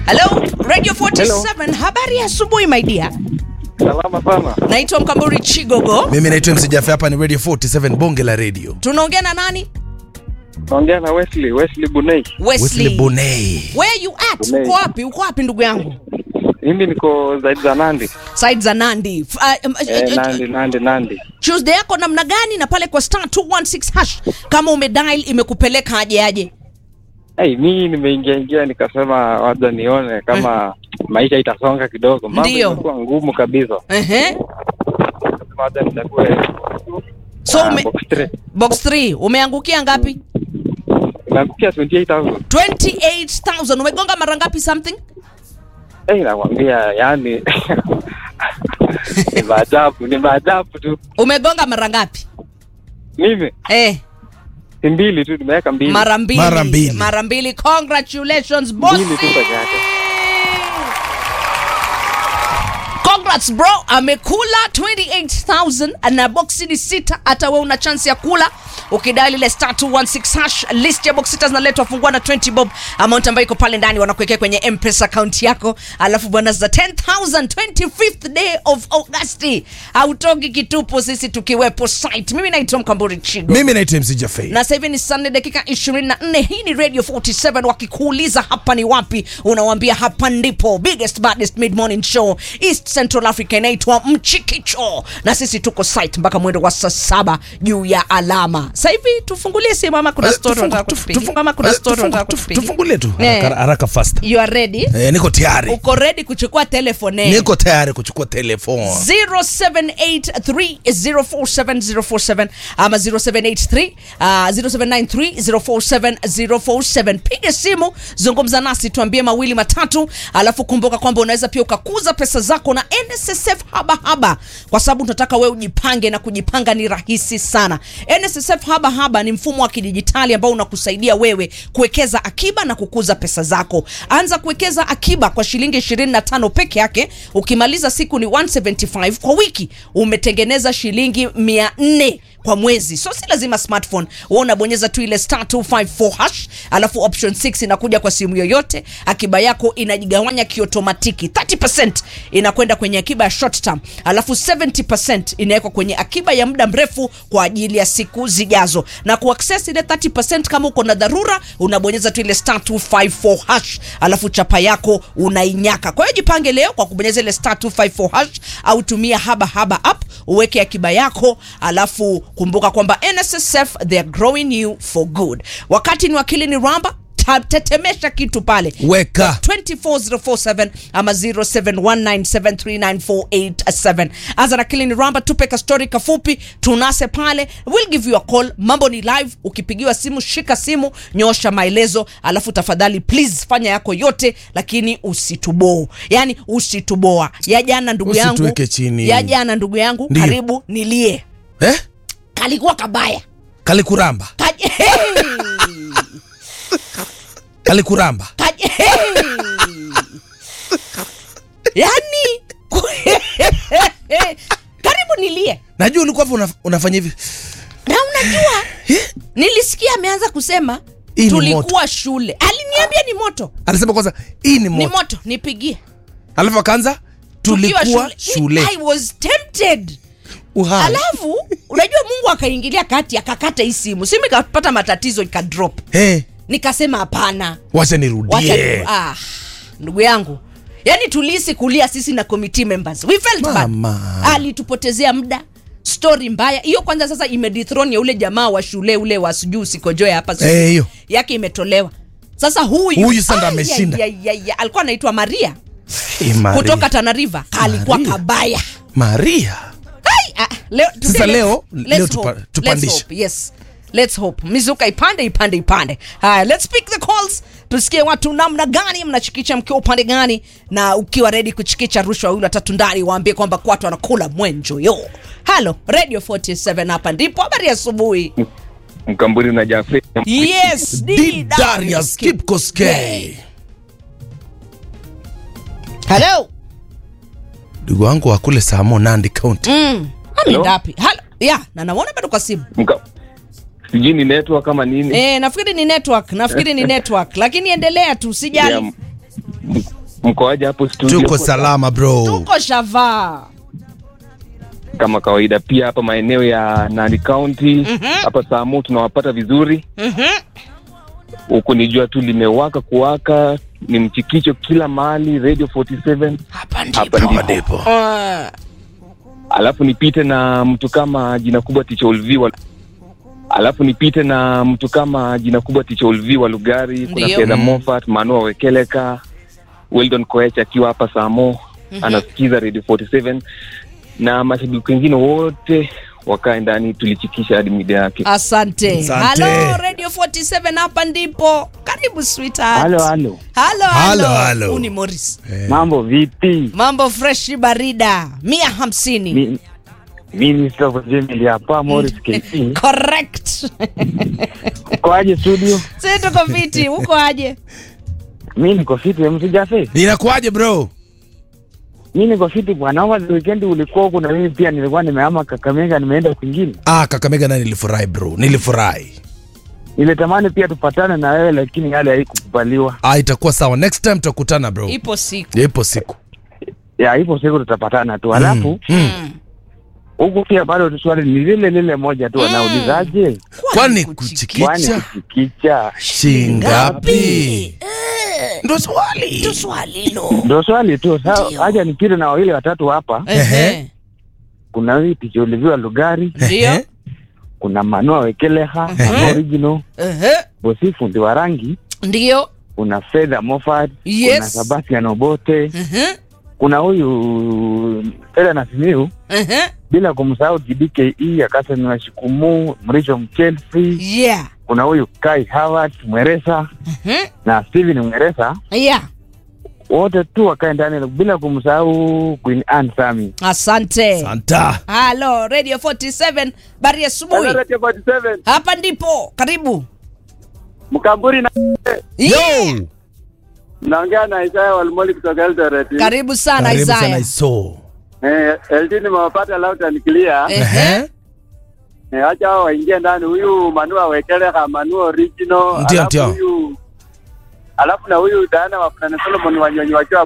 Hello, Radio 47. Habari ya asubuhi my dear. Salama sana. Naitwa Mkamburi Chigogo. Mimi naitwa MC Jaffe, hapa ni Radio 47 bonge la radio. Tunaongea na nani? Naongea na Wesley, Wesley Bunei. Wesley. Wesley Bonei. Where you at? Bunei. Uko wapi? Uko wapi ndugu yangu? Mimi niko zaidi za Nandi. Side za Nandi. F- uh, um, uh, Eh, uh, Nandi, Nandi, Nandi. Tuesday yako namna gani na pale kwa star 216 hash kama umedial imekupeleka aje aje? Hey, mimi nimeingia ingia nikasema wacha nione kama maisha itasonga kidogo. Mambo Ndio. imekuwa ngumu kabisa. Ehe. Nikasema wacha nichague So ah, ume, box three. box 3 umeangukia ngapi? Nimeangukia 28,000. 28000 umegonga mara ngapi something? Eh, nakwambia yani ni maajabu, ni maajabu tu. Umegonga mara ngapi? Mimi Eh, si mbili tu nimeweka mbili. mara mbili. Mara mbili. Mara mbili. Congratulations boss. Mbili tu peke yake. Congrats bro, amekula 28000 na boxi ni sita. Hata wewe una chance ya kula ukidai ile star 216 hash. List ya box sita zinaletwa, fungua na 20 bob, amount ambayo iko pale ndani wanakuwekea kwenye M-Pesa account yako, alafu bonus za 10000 25th day of August. Hautoki kitupo, sisi tukiwepo site. Mimi naitwa Mkamburi Chigo. Mimi naitwa MC Jaffe. na sasa hivi ni Sunday dakika 24. Hii ni Radio 47. Wakikuuliza hapa ni wapi, unawambia hapa ndipo biggest baddest mid morning show East Central Africa, inaitwa Mchikicho, na sisi tuko site mpaka mwendo wa saa saba juu ya alama. Sasa hivi tufungulie simu, ama kuna Eh, story tufungu- unataka tufu- kutupigia? tufu- Ama kuna eh, story tufungu- unataka tufu- kutupigia? Tufungulie tu Eh. haraka haraka fast. You are ready? Eh, niko tayari. Uko ready kuchukua telefone? Niko tayari kuchukua telefoni. 0783047047 ama 0783 uh, 0793047047 piga simu zungumza nasi tuambie mawili matatu alafu kumbuka kwamba unaweza pia ukakuza pesa zako na nssf haba haba kwa sababu tunataka wewe ujipange na kujipanga ni rahisi sana nssf haba haba ni mfumo wa kidijitali ambao unakusaidia wewe kuwekeza akiba na kukuza pesa zako anza kuwekeza akiba kwa shilingi 25 peke yake ukimaliza siku ni 175 kwa wiki umetengeneza shilingi 400 kwa mwezi so si lazima smartphone wewe unabonyeza tu ile star 254 hash alafu option 6 inakuja kwa simu yoyote akiba yako inajigawanya kiotomatiki 30% inakwenda kwenye akiba ya short term alafu 70% inawekwa kwenye akiba ya muda mrefu kwa ajili ya siku zijazo na kuaccess ile 30% kama uko na dharura unabonyeza tu ile star 254 hash alafu chapa yako unainyaka kwa hiyo jipange leo kwa kubonyeza ile star 254 hash au tumia haba haba app uweke akiba yako alafu kumbuka kwamba nssf they are growing you for good wakati ni wakili ni ramba ta- tetemesha kitu pale Weka. 24047 ama 0719739487 anza na kilini ramba tupe kastori kafupi tunase pale we'll give you a call mambo ni live ukipigiwa simu shika simu nyosha maelezo alafu tafadhali please fanya yako yote lakini usituboo yani usituboa ya jana ndugu yangu Usituweke chini. ya jana ndugu yangu Ndiyo. karibu nilie Eh? kalikuwa kabaya Kalikuramba. Kaje, hey! Kalikuramba. Kaje, hey! yani karibu nilie Najua ulikuwa hapo una, unafanya hivi. na unajua Eh? nilisikia ameanza kusema Hii ni tulikuwa shule aliniambia ni moto Anasema kwanza hii ni ni moto. moto nipigie Alafu akaanza Tukiwa tulikuwa shule. I was tempted Uhai. alafu unajua mungu akaingilia kati akakata hii simu simu ikapata matatizo ikadrop Eh, nikasema hapana wacha Wacha nirudie. ni- ah, ndugu yangu yani tulisi kulia sisi na committee members we felt Mama. bad alitupotezea muda story mbaya hiyo kwanza sasa imedithron ya ule jamaa wa shule ule wa sijuu sikojoe hapa sijui. Eh, hiyo. yake imetolewa sasa huyu Huyu sasa ndo Ai, ameshinda. ya, ya, ya, alikuwa anaitwa maria Eh, Maria. kutoka tanariva alikuwa Maria. kabaya Maria. Ai, ah, leo, Sasa today leo- let's- leo let's tupa- hope, tupandishe. let's hope, yes let's hope mizuka ipande ipande ipande haya let's pick the calls tusikie watu namna gani mnachikicha mkiwa upande gani na ukiwa ready kuchikicha rushwa wawili watatu ndani waambie kwamba kwatu wanakula mwenjo yo halo radio 47 hapa ndipo habari ya asubuhi Mkamburi na Jaffe. yes D. Darius Kipkoskei. hello Ndugu wangu wa kule Samo Nandi County. mm. Hello? ameenda wapi halo ya na namuona bado kwa simu Mka... Sijui ni network kama nini. eh nafikiri ni network nafikiri ni network lakini endelea tu sijali Yeah, m- Mkoaje hapo studio? tuko salama bro tuko shavaa Kama kawaida, pia hapa maeneo ya Nandi County hapa Samu tunawapata vizuri Mhm. huku, ni jua tu limewaka kuwaka, ni mchikicho kila mahali, Radio 47 hapa hapa ndipo Hapa ndipo. ndipo Ah, Alafu nipite na mtu kama jina kubwa Ticha Olviwa, alafu nipite na mtu kama jina kubwa Ticha Olviwa Lugari, kuna Ndio. Fedha Mm. Moffat, Manua Wekeleka, Weldon Koech akiwa hapa Samo anasikiza Radio 47 na mashabiki wengine wote wakae ndani, tulichikisha hadi mida yake. asante Asante. halo radio 47 hapa ndipo karibu sweetheart Halo, halo. halo Halo, halo halo. Huu ni Morris Mambo vipi? mambo fresh barida mia hamsini Mi- Mimi Stavo Jemili hapa Morris KC. correct Ukoaje studio? si tuko fiti huko aje Mi niko fiti msijafe. inakuwaje bro Mi niko fiti bwana. Over the weekend ulikuwa huku na mimi pia nilikuwa nimehama Kakamega nimeenda kwingine. ah kakamega naye nilifurahi bro nilifurahi Nilitamani pia tupatane na wewe lakini yale haikukubaliwa. ah itakuwa sawa next time tutakutana bro ipo siku ipo siku Ya ipo siku tutapatana tu. Alafu mm. huku pia bado swali ni lile lile moja tu anaulizaje? kwani Kwani kuchikicha kuchikicha? shingapi ndo swali tu swali hilo Ndio swali tu. Sasa acha nipite na wawili watatu hapa. Ehe. Kuna huyu Ticholiviwa Lugari, ndio Ehe. kuna Manua Wekeleha, Ehe. original, Ehe. Bosi fundi wa rangi, ndio kuna Fedha Moffat, Yes. kuna Sebastian Obote, Ehe. kuna huyu Fedha na Simiu, Ehe. bila kumsahau GDKE Akasen wa Shikumu, Mrisho Mchelsea, yeah kuna huyu Kai Howard Mweresa Ehe. na Steven Mweresa, yeah wote tu wakae ndani, bila kumsahau Queen Anne Sami. asante santa halo radio 47 bari asubuhi hapa ndipo karibu Mkamburi na yeah. naongea na Isaya Walmoli kutoka Eldoret. karibu sana karibu sana isaya iso Eh, LD nimewapata loud and clear. Ehe. Eh, acha hao waingie ndani. Huyu Manua Wekeleha, Manua original. Ndio, alafu ndio. huyu alafu na huyu Diana Wafulani Solomon Wanyonyi wakiwa